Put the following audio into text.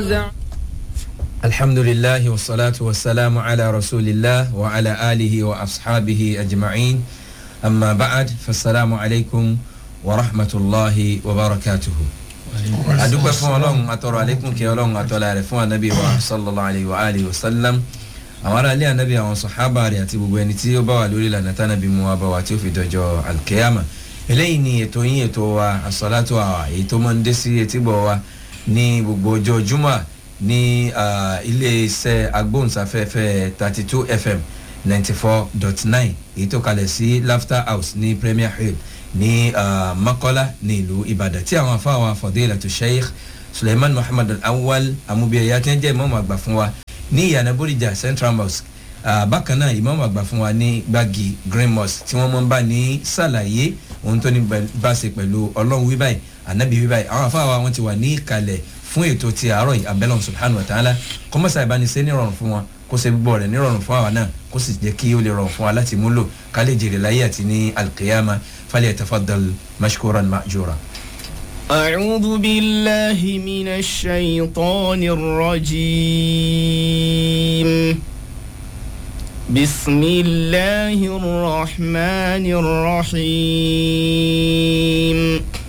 زعم الحمد لله والصلاة والسلام على رسول الله وعلى آله وأصحابه أجمعين أما بعد فالسلام عليكم ورحمة الله وبركاته adúpẹ́ fún ọlọ́run atọ́rọ̀ àlékún kí ọlọ́run atọ́lá rẹ̀ fún anabi wa sallallahu alayhi wa alihi wa sallam àwọn ará ilé anabi àwọn sọ̀hábà rẹ̀ àti gbogbo ẹni tí ó bá wà lórí ìlànà tánàbí mu wa bá wa tí ó fi dọjọ́ alkeyama eléyìí ni ètò yín ètò wa asọ́látò àwà èyí tó máa ń dé sí etígbọ̀ wa ní gbogbo ọjọ́ jumah ní ilé iṣẹ́ agbóhùnsáfẹ́fẹ́ thirty two fm ninety four dot nine èyí tó kalẹ̀ sí laughter house ní premier hill ní makola ní ìlú ìbàdàn tí àwọn afáwọn afọdéèlà tó sheikh suleiman muhammad awal amúbíyẹyà tí wọn jẹ ìmọ̀ọ́mọ̀ àgbà fún wa ní ìyànà bóríjà central mosque bákan náà ìmọ̀ọ́mọ̀ àgbà fún wa ní gbági green mosque tí wọ́n mọ̀ ń bá ní sàlàyé ohun tó ní bá ṣe pẹ̀lú ọlọ́run wíbáyì ànábì wíbáyì àwọn afáwọn wọn ti wà ní ìkàlẹ̀ fún ètò ti àárọ̀ yìí abẹ́lẹ̀ subhanahu wa ta'ala kọ́mọ́sá ìbánisẹ́ nírọ̀rùn fún wọn kó ṣe gbọ́ rẹ̀ nírọ̀rùn fún àwa náà kó sì jẹ́ kí ó lè rọrùn fún wa láti múlò ká lè jèrè láyé àti ní alkiyama falẹ̀ tafadal mashkuran ma'jura. أعوذ بالله من الشيطان الرجيم بسم الله الرحمن الرحيم